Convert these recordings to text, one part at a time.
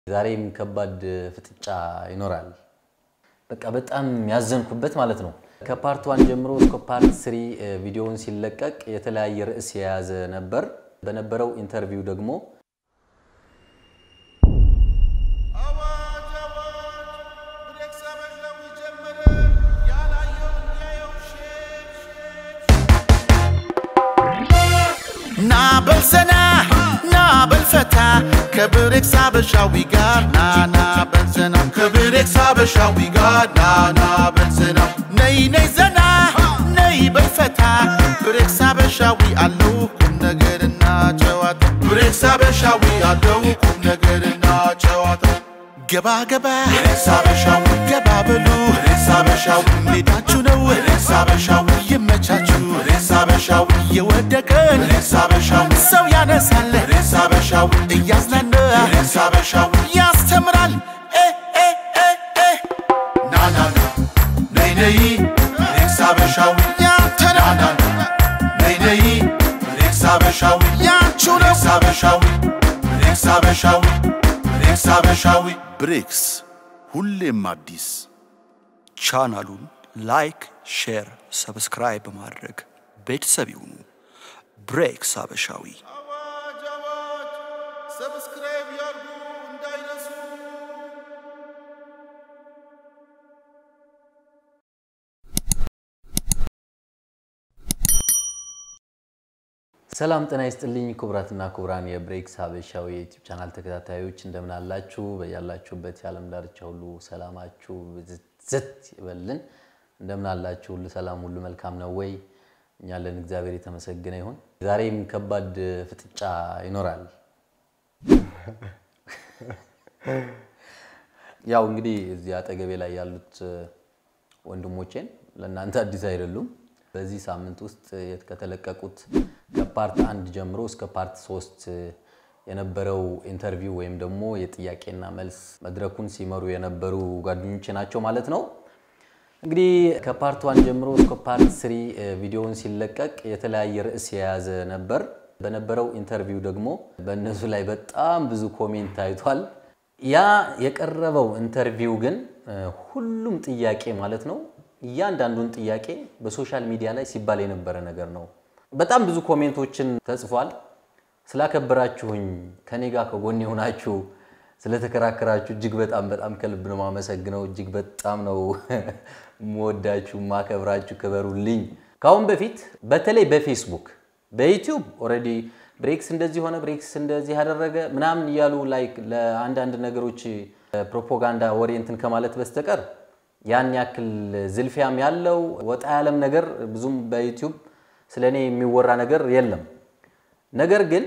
ዛሬም ከባድ ፍጥጫ ይኖራል። በቃ በጣም ያዘንኩበት ማለት ነው። ከፓርት ዋን ጀምሮ እስከ ፓርት ስሪ ቪዲዮውን ሲለቀቅ የተለያየ ርዕስ የያዘ ነበር። በነበረው ኢንተርቪው ደግሞ አዋጅ አዋጅ ብሬክስ አበሻው ጀመረ ያላየው እንዲያየው ሼፍ ና በልዘና ና በልፈታ ከብሬክስ አበሻዊ ጋር ና ና በልዘና ከብሬክስ አበሻዊ ጋር ና ና በልዘና ነይ ነይ ዘና ነይ በልፈታ ብሬክስ አበሻዊ አለው ቁም ነገርና ጨዋታ ብሬክስ አበሻዊ አለው ቁም ነገርና ጨዋታ ገባ ገባ ብሬክስ አበሻዊ ገባ በሉ ብሬክስ አበሻዊ ሜዳችሁ ነው ብሬክስ አበሻዊ ይመቻችሁ ብሬክስ አበሻዊ የወደቀን ብሬክስ አበሻዊ ሰው ያነሳል ብሬክስ አበሻዊ እያዝናና ብሬክስ አበሻዊ ያስተምራል እ እ እ እ ና ና ና ነይ ነይ ብሬክስ አበሻዊ ያንተ ነው ና ና ና ነይ ነይ ብሬክስ አበሻዊ ያንቺው ነው ብሬክስ አበሻዊ ብሬክስ አበሻዊ ብሬክስ አበሻዊ ብሬክስ ሁሌም አዲስ ቻናሉን ላይክ፣ ሼር፣ ሰብስክራይብ በማድረግ ቤተሰብ ይሁኑ። ብሬክስ አበሻዊ አዋጅ አዋጅ ሰብስክራይብ ያርጉ እንዳይረሱ ሰላም ጤና ይስጥልኝ ክቡራትና ክቡራን የብሬክስ ሀበሻዊ የዩቲዩብ ቻናል ተከታታዮች እንደምን አላችሁ? በያላችሁበት የዓለም ዳርቻ ሁሉ ሰላማችሁ ዝት ይበልን። እንደምን አላችሁ? ሁሉ ሰላም፣ ሁሉ መልካም ነው ወይ? እኛ ያለን እግዚአብሔር የተመሰገነ ይሁን። ዛሬም ከባድ ፍጥጫ ይኖራል። ያው እንግዲህ እዚህ አጠገቤ ላይ ያሉት ወንድሞቼን ለእናንተ አዲስ አይደሉም። በዚህ ሳምንት ውስጥ የት- ከተለቀቁት ከፓርት አንድ ጀምሮ እስከ ፓርት ሶስት የነበረው ኢንተርቪው ወይም ደግሞ የጥያቄና መልስ መድረኩን ሲመሩ የነበሩ ጓደኞቼ ናቸው ማለት ነው። እንግዲህ ከፓርት ዋን ጀምሮ እስከ ፓርት ስሪ ቪዲዮውን ሲለቀቅ የተለያየ ርዕስ የያዘ ነበር። በነበረው ኢንተርቪው ደግሞ በእነሱ ላይ በጣም ብዙ ኮሜንት ታይቷል። ያ የቀረበው ኢንተርቪው ግን እ፣ ሁሉም ጥያቄ ማለት ነው እያንዳንዱን ጥያቄ በሶሻል ሚዲያ ላይ ሲባል የነበረ ነገር ነው። በጣም ብዙ ኮሜንቶችን ተጽፏል። ስላከበራችሁኝ ከኔ ጋር ከጎኔ ሆናችሁ ስለተከራከራችሁ እጅግ በጣም በጣም ከልብ ነው ማመሰግነው። እጅግ በጣም ነው የምወዳችሁ ማከብራችሁ፣ ክበሩልኝ። ከአሁን በፊት በተለይ በፌስቡክ በዩቲዩብ ኦልሬዲ ብሬክስ እንደዚህ ሆነ፣ ብሬክስ እንደዚህ ያደረገ ምናምን እያሉ ላይክ ለአንዳንድ ነገሮች ፕሮፓጋንዳ ወሬንትን ከማለት በስተቀር ያን ያክል ዝልፊያም ያለው ወጣ ያለም ነገር ብዙም በዩቲዩብ ስለ እኔ የሚወራ ነገር የለም። ነገር ግን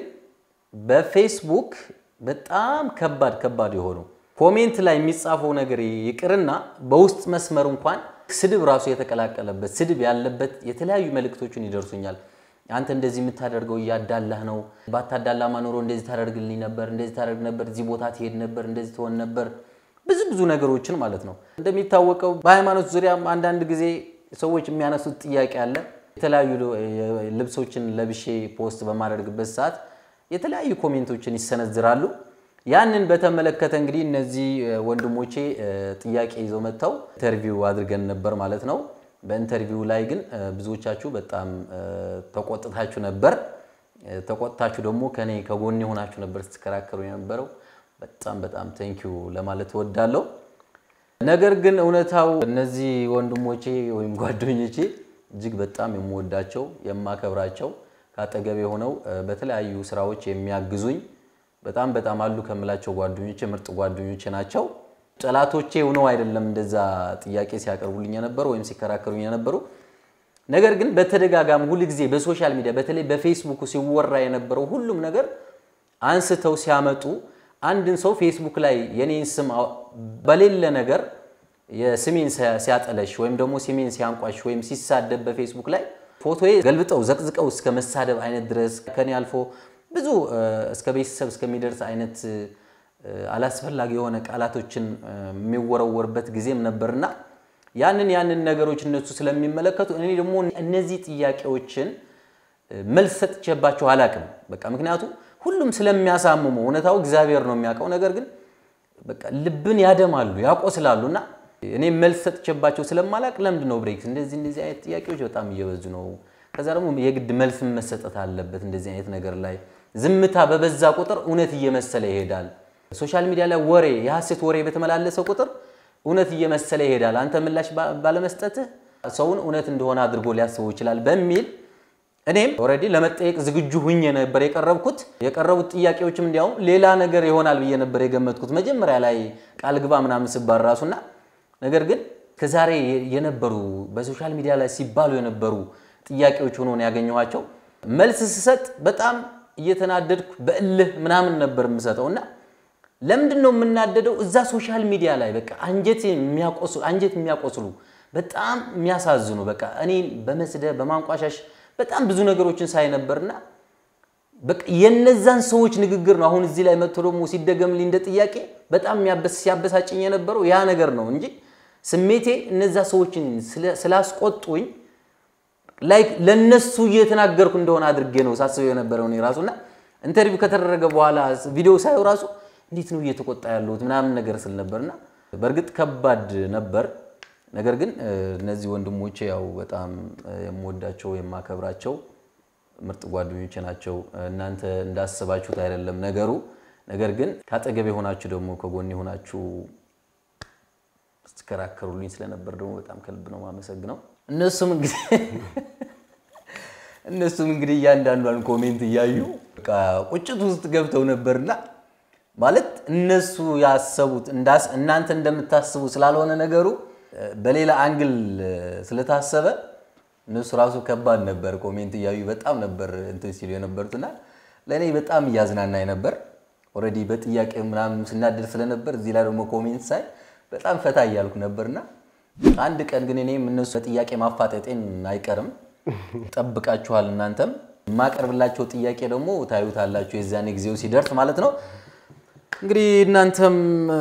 በፌስቡክ በጣም ከባድ ከባድ የሆኑ ኮሜንት ላይ የሚጻፈው ነገር ይቅርና በውስጥ መስመር እንኳን ስድብ ራሱ የተቀላቀለበት ስድብ ያለበት የተለያዩ መልእክቶችን ይደርሱኛል። አንተ እንደዚህ የምታደርገው እያዳላህ ነው፣ ባታዳላማ ኖሮ እንደዚህ ታደርግልኝ ነበር፣ እንደዚህ ታደርግ ነበር፣ እዚህ ቦታ ትሄድ ነበር፣ እንደዚህ ትሆን ነበር፣ ብዙ ብዙ ነገሮችን ማለት ነው። እንደሚታወቀው በሃይማኖት ዙሪያም አንዳንድ ጊዜ ሰዎች የሚያነሱት ጥያቄ አለ። የተለያዩ ልብሶችን ለብሼ ፖስት በማደርግበት ሰዓት የተለያዩ ኮሜንቶችን ይሰነዝራሉ። ያንን በተመለከተ እንግዲህ እነዚህ ወንድሞቼ ጥያቄ ይዘው መጥተው ኢንተርቪው አድርገን ነበር ማለት ነው። በኢንተርቪው ላይ ግን ብዙዎቻችሁ በጣም ተቆጥታችሁ ነበር። ተቆጥታችሁ ደግሞ ከኔ ከጎኔ የሆናችሁ ነበር ስትከራከሩ የነበረው። በጣም በጣም ቴንኪዩ ለማለት እወዳለሁ። ነገር ግን እውነታው እነዚህ ወንድሞቼ ወይም ጓደኞቼ እጅግ በጣም የምወዳቸው የማከብራቸው ከአጠገቤ ሆነው በተለያዩ ስራዎች የሚያግዙኝ በጣም በጣም አሉ ከምላቸው ጓደኞቼ ምርጥ ጓደኞቼ ናቸው። ጠላቶቼ ሆነው አይደለም እንደዛ ጥያቄ ሲያቀርቡልኝ የነበሩ ወይም ሲከራከሩኝ የነበሩ። ነገር ግን በተደጋጋሚ ሁል ጊዜ በሶሻል ሚዲያ በተለይ በፌስቡክ ሲወራ የነበረው ሁሉም ነገር አንስተው ሲያመጡ አንድን ሰው ፌስቡክ ላይ የኔን ስም በሌለ ነገር የስሜን ሲያጠለሽ ወይም ደግሞ ስሜን ሲያንቋሽ ወይም ሲሳደብ በፌስቡክ ላይ ፎቶዬ ገልብጠው ዘቅዝቀው እስከ መሳደብ አይነት ድረስ ከኔ አልፎ ብዙ እስከ ቤተሰብ እስከሚደርስ አይነት አላስፈላጊ የሆነ ቃላቶችን የሚወረወርበት ጊዜም ነበርና ያንን ያንን ነገሮች እነሱ ስለሚመለከቱ እኔ ደግሞ እነዚህ ጥያቄዎችን መልስ ሰጥቼባቸው አላቅም። በቃ ምክንያቱም ሁሉም ስለሚያሳምሙ እውነታው እግዚአብሔር ነው የሚያውቀው። ነገር ግን በቃ ልብን ያደማሉ፣ ያቆስላሉ እና እኔ መልስ ሰጥቼባቸው ስለማላቅ ለምንድን ነው ብሬክስ እንደዚህ እንደዚህ አይነት ጥያቄዎች በጣም እየበዙ ነው። ከዛ ደግሞ የግድ መልስ መሰጠት አለበት እንደዚህ አይነት ነገር ላይ ዝምታ በበዛ ቁጥር እውነት እየመሰለ ይሄዳል። ሶሻል ሚዲያ ላይ ወሬ የሐሰት ወሬ በተመላለሰ ቁጥር እውነት እየመሰለ ይሄዳል። አንተ ምላሽ ባለመስጠትህ ሰውን እውነት እንደሆነ አድርጎ ሊያስበው ይችላል በሚል እኔም ኦልሬዲ ለመጠየቅ ዝግጁ ሁኜ ነበር የቀረብኩት። የቀረቡት ጥያቄዎችም እንዲያውም ሌላ ነገር ይሆናል ብዬ ነበር የገመትኩት መጀመሪያ ላይ ቃል ግባ ምናምን ስባል ራሱና ነገር ግን ከዛሬ የነበሩ በሶሻል ሚዲያ ላይ ሲባሉ የነበሩ ጥያቄዎች ሆኖ ነው ያገኘኋቸው። መልስ ስሰጥ በጣም እየተናደድኩ በእልህ ምናምን ነበር የምሰጠው እና ለምንድን ነው የምናደደው? እዛ ሶሻል ሚዲያ ላይ በቃ አንጀት የሚያቆስሉ አንጀት የሚያቆስሉ በጣም የሚያሳዝኑ በቃ እኔን በመስደብ በማንቋሻሽ በጣም ብዙ ነገሮችን ሳይ ነበርና በቃ የነዛን ሰዎች ንግግር ነው አሁን እዚህ ላይ መጥቶ ደግሞ ሲደገምልኝ እንደ ጥያቄ በጣም ሲያበሳጭኝ የነበረው ያ ነገር ነው እንጂ ስሜቴ እነዛ ሰዎችን ስላስቆጡኝ ላይክ ለነሱ እየተናገርኩ እንደሆነ አድርጌ ነው ሳስበው የነበረው እኔ ራሱና ኢንተርቪው ከተደረገ በኋላ ቪዲዮ ሳየው ራሱ እንዴት ነው እየተቆጣ ያለሁት ምናምን ነገር ስል ነበርና በእርግጥ ከባድ ነበር። ነገር ግን እነዚህ ወንድሞቼ ያው በጣም የምወዳቸው የማከብራቸው ምርጥ ጓደኞቼ ናቸው። እናንተ እንዳስባችሁት አይደለም ነገሩ። ነገር ግን ከአጠገብ የሆናችሁ ደግሞ ከጎን የሆናችሁ ስትከራከሩልኝ ስለነበር ደግሞ በጣም ከልብ ነው የማመሰግነው። እነሱም እንግዲህ እነሱም እንግዲህ እያንዳንዷን ኮሜንት እያዩ በቃ ቁጭት ውስጥ ገብተው ነበርና ማለት እነሱ ያሰቡት እናንተ እንደምታስቡ ስላልሆነ ነገሩ በሌላ አንግል ስለታሰበ እነሱ ራሱ ከባድ ነበር። ኮሜንት እያዩ በጣም ነበር እንትን ሲሉ የነበሩትና ለእኔ በጣም እያዝናናኝ ነበር። ኦልሬዲ በጥያቄ ምናምን ስናደድ ስለነበር እዚህ ላይ ደግሞ ኮሜንት ሳይ በጣም ፈታ እያልኩ ነበርና አንድ ቀን ግን እኔም እነሱ በጥያቄ ማፋጠጤን አይቀርም ጠብቃችኋል። እናንተም የማቀርብላቸው ጥያቄ ደግሞ ታዩታላችሁ የዛኔ ጊዜው ሲደርስ ማለት ነው። እንግዲህ እናንተም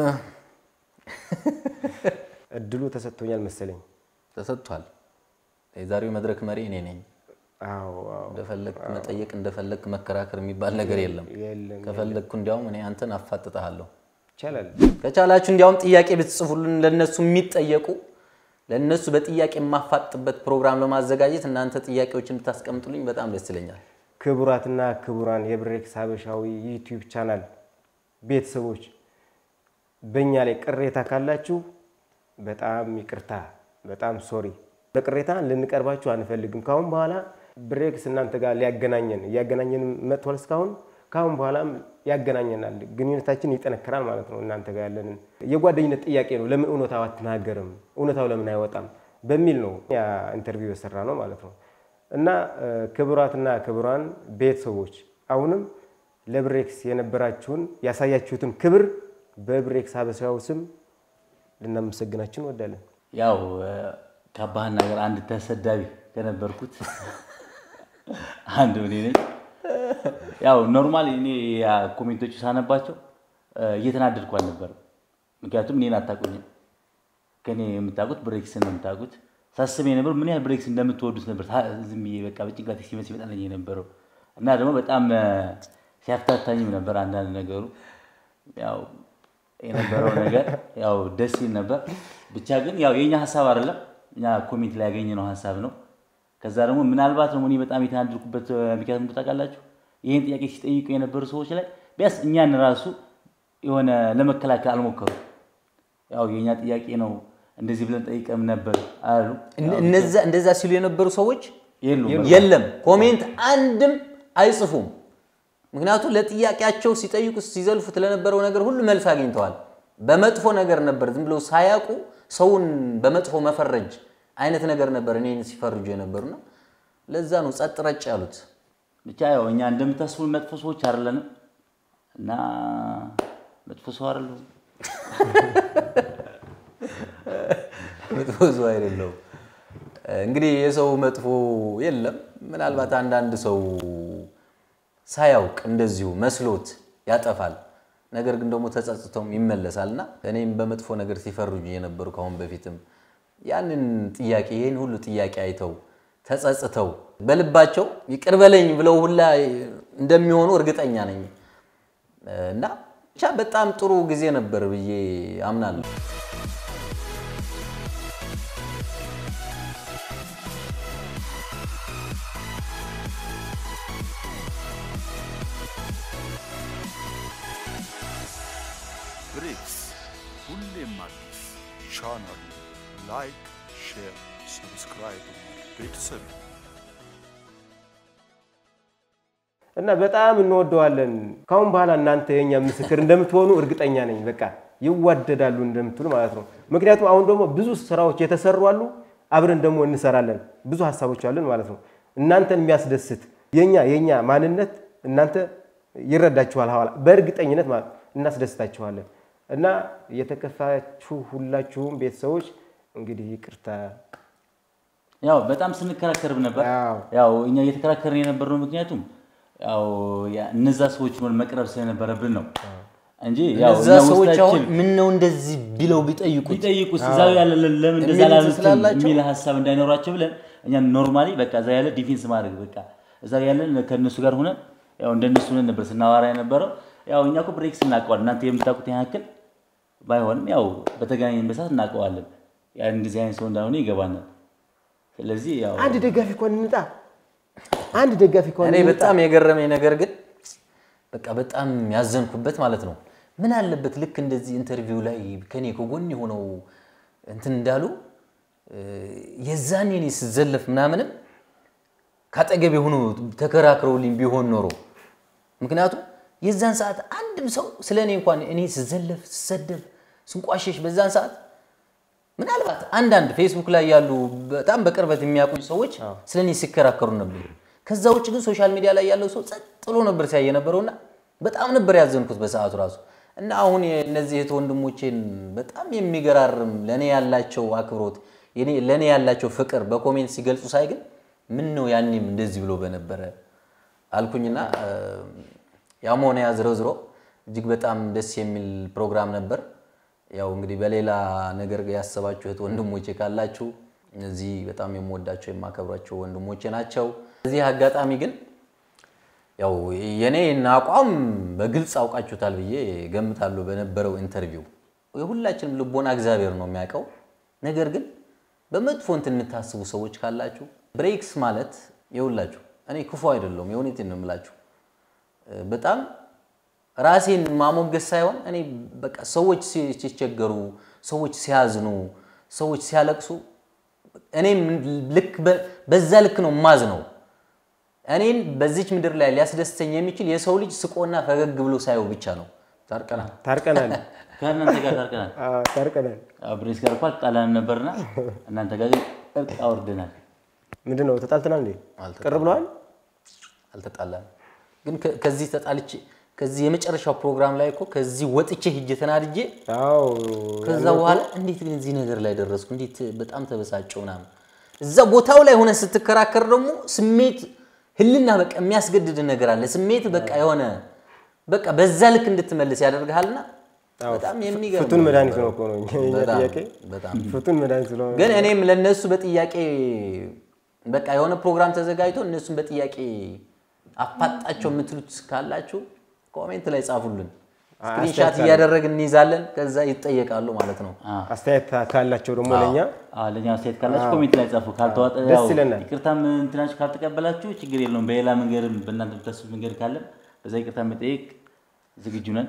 እድሉ ተሰጥቶኛል መሰለኝ። ተሰጥቷል። የዛሬው መድረክ መሪ እኔ ነኝ። አዎ አዎ፣ እንደፈለግ መጠየቅ እንደፈለግ መከራከር የሚባል ነገር የለም። የለም ከፈለግኩ እንዲያውም እኔ አንተን አፋጥጠሃለሁ። ይቻላል። ከቻላችሁ እንዲያውም ጥያቄ ብትጽፉልን ለነሱ የሚጠየቁ ለነሱ በጥያቄ የማፋጥበት ፕሮግራም ለማዘጋጀት እናንተ ጥያቄዎችን ብታስቀምጡልኝ በጣም ደስ ይለኛል። ክቡራትና ክቡራን የብሬክስ ሀበሻዊ ዩቲዩብ ቻናል ቤተሰቦች በእኛ ላይ ቅሬታ ካላችሁ በጣም ይቅርታ፣ በጣም ሶሪ። በቅሬታ ልንቀርባችሁ አንፈልግም። ካሁን በኋላ ብሬክስ እናንተ ጋር ሊያገናኘን እያገናኘን መጥቷል እስካሁን። ካሁን በኋላም ያገናኘናል፣ ግንኙነታችን ይጠነክራል ማለት ነው። እናንተ ጋር ያለንን የጓደኝነት ጥያቄ ነው። ለምን እውነታው አትናገርም? እውነታው ለምን አይወጣም? በሚል ነው ያ ኢንተርቪው የሰራ ነው ማለት ነው። እና ክቡራትና ክቡራን ቤተሰቦች አሁንም ለብሬክስ የነበራችሁን ያሳያችሁትን ክብር በብሬክስ ሀበሻው ስም ልናመሰግናችን እንወዳለን። ያው ከአባህን ነገር አንድ ተሰዳቢ ከነበርኩት አንዱ እኔ ነኝ። ያው ኖርማል እኔ ያ ኮሜንቶቹ ሳነባቸው እየተናደድኩ አልነበረም። ምክንያቱም እኔን አታውቁኝም። ከኔ የምታውቁት ብሬክስን ነው የምታውቁት። ሳስብ የነበረው ምን ያህል ብሬክስ እንደምትወዱት ነበር። ታ- ዝም ብዬ በቃ በጭንቅላት ሲመስ ይመጣልኝ የነበረው እና ደግሞ በጣም ሲያፍታታኝም ነበር አንዳንድ ነገሩ ያው የነበረው ነገር ያው ደስ ይል ነበር። ብቻ ግን ያው የኛ ሀሳብ አይደለም፣ እኛ ኮሜንት ላይ ያገኘነው ሀሳብ ነው። ከዛ ደግሞ ምናልባት ደግሞ እኔ በጣም የተናደድኩበት ምክንያት ምን ታውቃላችሁ? ይህን ጥያቄ ሲጠይቁ የነበሩ ሰዎች ላይ ቢያንስ እኛን ራሱ የሆነ ለመከላከል አልሞከሩም። ያው የእኛ ጥያቄ ነው እንደዚህ ብለን ጠይቀም ነበር አሉ። እነ- እነዛ እንደዛ ሲሉ የነበሩ ሰዎች የሉም የለም ኮሜንት አንድም አይጽፉም። ምክንያቱም ለጥያቄያቸው ሲጠይቁ ሲዘልፉት ለነበረው ነገር ሁሉ መልስ አግኝተዋል። በመጥፎ ነገር ነበር ዝም ብለው ሳያውቁ ሰውን በመጥፎ መፈረጅ አይነት ነገር ነበር እኔን ሲፈርጁ የነበሩና ለዛ ነው ጸጥ ረጭ ያሉት። ብቻ ያው እኛ እንደምታስቡ መጥፎ ሰዎች አይደለንም እና መጥፎ ሰው አይደለሁም። መጥፎ ሰው አይደለሁም። እንግዲህ የሰው መጥፎ የለም። ምናልባት አንዳንድ ሰው ሳያውቅ እንደዚሁ መስሎት ያጠፋል። ነገር ግን ደግሞ ተጸጽተውም ይመለሳል እና እኔም በመጥፎ ነገር ሲፈርጁ የነበሩ ከአሁን በፊትም ያንን ጥያቄ ይህን ሁሉ ጥያቄ አይተው ተጸጽተው በልባቸው ይቅር በለኝ ብለው ሁላ እንደሚሆኑ እርግጠኛ ነኝ እና ብቻ በጣም ጥሩ ጊዜ ነበር ብዬ አምናለሁ። ብሬክስ ሁሌም አዲስ ቻናሉ ላይክ፣ ሼር፣ ሰብስክራይብ ቤተሰብ ይሁኑ። እና በጣም እንወደዋለን። ካሁን በኋላ እናንተ የኛ ምስክር እንደምትሆኑ እርግጠኛ ነኝ። በቃ ይዋደዳሉ እንደምትሉ ማለት ነው። ምክንያቱም አሁን ደግሞ ብዙ ስራዎች የተሰሩ አሉ፣ አብረን ደግሞ እንሰራለን። ብዙ ሀሳቦች አለን ማለት ነው። እናንተን የሚያስደስት የኛ የኛ ማንነት እናንተ ይረዳችኋል። ኋላ በእርግጠኝነት ማለት እናስደስታችኋለን። እና የተከፋችሁ ሁላችሁም ቤተሰቦች እንግዲህ ይቅርታ ያው በጣም ስንከራከርም ነበር። አዎ። ያው እኛ እየተከራከርን የነበርነው ምክንያቱም ያው ያ- እነዛ ሰዎች ሆን መቅረብ ስለነበረብን ነው እንጂ ያው እነዛ እኛ ሰዎች አሁን ውስጣችን ምን ነው እንደዚህ ቢለው ቢጠይቁት ቢጠይቁስ እዛ ያለ ለምን እንደዛ የሚል ላሉትም ስላላቸው? የሚል ሀሳብ እንዳይኖራቸው ብለን እኛ ኖርማሊ በቃ እዛ ያለ ዲፌንስ ማድረግ በቃ እዛ ያለን ከእነሱ ጋር ሆነን ያው እንደነሱ ሆነን ነበር ስናወራ የነበረው። ያው እኛ እኮ ብሬክስ እናውቀዋለን እናንተ የምታውቁት ያክል ባይሆንም ያው በተገናኘን በሰዓት እናውቀዋለን። ያ እንደዚህ አይነት ሰው እንዳልሆነ ይገባናል። ስለዚህ ያው አንድ ደጋፊ እንኳን እንጣ አንድ ደጋፊ እንኳን እኔ እንጣ። በጣም የገረመኝ ነገር ግን በቃ በጣም ያዘንኩበት ማለት ነው። ምን አለበት ልክ እንደዚህ ኢንተርቪው ላይ ከኔ ከጎን የሆነው እንትን እንዳሉ እ፣ የዛኔ እኔ ስዘለፍ ምናምንም ካጠገብ የሆኑ ተከራክረውልኝ ቢሆን ኖሮ ምክንያቱም የዛን ሰዓት አንድም ሰው ስለ እኔ እንኳን እኔ ስዘለፍ ስሰደብ ስንቋሸሽ በዛን ሰዓት ምናልባት አንዳንድ ፌስቡክ ላይ ያሉ በጣም በቅርበት የሚያውቁኝ ሰዎች ስለ እኔ ሲከራከሩ ነበር። ከዛ ውጭ ግን ሶሻል ሚዲያ ላይ ያለው ሰው ጸጥ ብሎ ነበር ሲያየ ነበረውና በጣም ነበር ያዘንኩት በሰዓቱ ራሱ እና አሁን የእነዚህ እህት ወንድሞቼን በጣም የሚገራርም ለእኔ ያላቸው አክብሮት የኔ- ለእኔ ያላቸው ፍቅር በኮሜንት ሲገልጹ ሳይ ግን ምን ነው ያኔም እንደዚህ ብሎ በነበረ አልኩኝና እ፣ ያም ሆነ ያ ዝሮ ዝሮ እጅግ በጣም ደስ የሚል ፕሮግራም ነበር። ያው እንግዲህ በሌላ ነገር ያሰባችሁ እህት ወንድሞቼ ካላችሁ እነዚህ በጣም የምወዳቸው የማከብራቸው ወንድሞቼ ናቸው። በዚህ አጋጣሚ ግን ያው የኔን አቋም በግልጽ አውቃችሁታል ብዬ ገምታለሁ። በነበረው ኢንተርቪው የሁላችንም ልቦና እግዚአብሔር ነው የሚያውቀው። ነገር ግን በመጥፎ እንትን የምታስቡ ሰዎች ካላችሁ ብሬክስ ማለት የሁላችሁ እኔ ክፉ አይደለሁም፣ የእውነቴን ነው የምላችሁ በጣም ራሴን ማሞገስ ሳይሆን እኔ በቃ ሰዎች ሲ- ሲቸገሩ፣ ሰዎች ሲያዝኑ፣ ሰዎች ሲያለቅሱ እኔም ልክ በ- በዛ ልክ ነው ማዝ ነው። እኔን በዚች ምድር ላይ ሊያስደስተኝ የሚችል የሰው ልጅ ስቆና ፈገግ ብሎ ሳየው ብቻ ነው። ታርቀናል። ታርቀናል። ከእናንተ ጋር ታርቀናል። አዎ፣ ታርቀናል። አዎ፣ ብሬክስ ጋር እኮ አልጣላንም ነበርና እናንተ ጋር ግን እርቅ አውርደናል። ምንድን ነው ተጣልተናል እንዴ? ቅር ብለዋል። አልተጣላንም። ግን ከ- ከዚህ ተጣልቼ ከዚህ የመጨረሻው ፕሮግራም ላይ እኮ ከዚህ ወጥቼ ሂጄ ተናድጄ አዎ ከዛ በኋላ እንዴት ግን እዚህ ነገር ላይ ደረስኩ? እንዴት በጣም ተበሳጨው ምናምን። እዛ ቦታው ላይ ሆነ ስትከራከር ደግሞ ስሜት ህልና በቃ የሚያስገድድ ነገር አለ። ስሜት በቃ የሆነ በቃ በዛ ልክ እንድትመልስ ያደርግሃልና በጣም የሚገርም ፍቱን መድኃኒት ነው እኮ ነው የእኛ በጣም ጥያቄ። በጣም ፍቱን መድኃኒት ስለሆነ ግን እኔም ለነሱ በጥያቄ በቃ የሆነ ፕሮግራም ተዘጋጅቶ እነሱን በጥያቄ አፋጣቸው የምትሉት ካላችሁ ኮሜንት ላይ ጻፉልን። ስክሪንሻት እያደረግን እንይዛለን። ከዛ ይጠየቃሉ ማለት ነው። አስተያየት ካላቸው ደግሞ ለእኛ አዎ፣ ለእኛ አስተያየት ካላችሁ ኮሜንት ላይ ጻፉ። ካልተዋጠ ደስ ያው ይለናል። ይቅርታም እንትናችሁ ካልተቀበላችሁ ችግር የለውም። በሌላ መንገድም በእናንተ ብታስቡት መንገድ ካለ በዛ ይቅርታ መጠየቅ ዝግጁ ነን።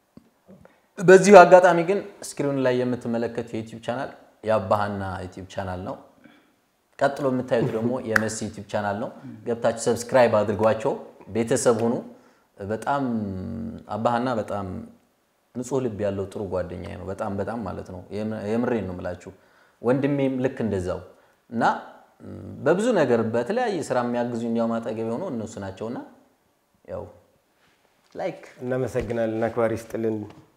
በዚሁ አጋጣሚ ግን ስክሪኑ ላይ የምትመለከቱ የዩቲዩብ ቻናል የአባሃና ዩቲዩብ ቻናል ነው። ቀጥሎ የምታዩት ደግሞ የመሲ ዩቲዩብ ቻናል ነው። ገብታችሁ ሰብስክራይብ አድርጓቸው፣ ቤተሰብ ሁኑ። በጣም አባሃና በጣም ንጹሕ ልብ ያለው ጥሩ ጓደኛ ነው። በጣም በጣም ማለት ነው። የምሬን ነው የምላችሁ። ወንድሜም ልክ እንደዛው እና ም፣ በብዙ ነገር በተለያየ ስራ የሚያግዙ እንዲያውም አጠገብ የሆነው እነሱ ናቸውና ያው ላይክ እናመሰግናለን። አክባሪ ስጥልን።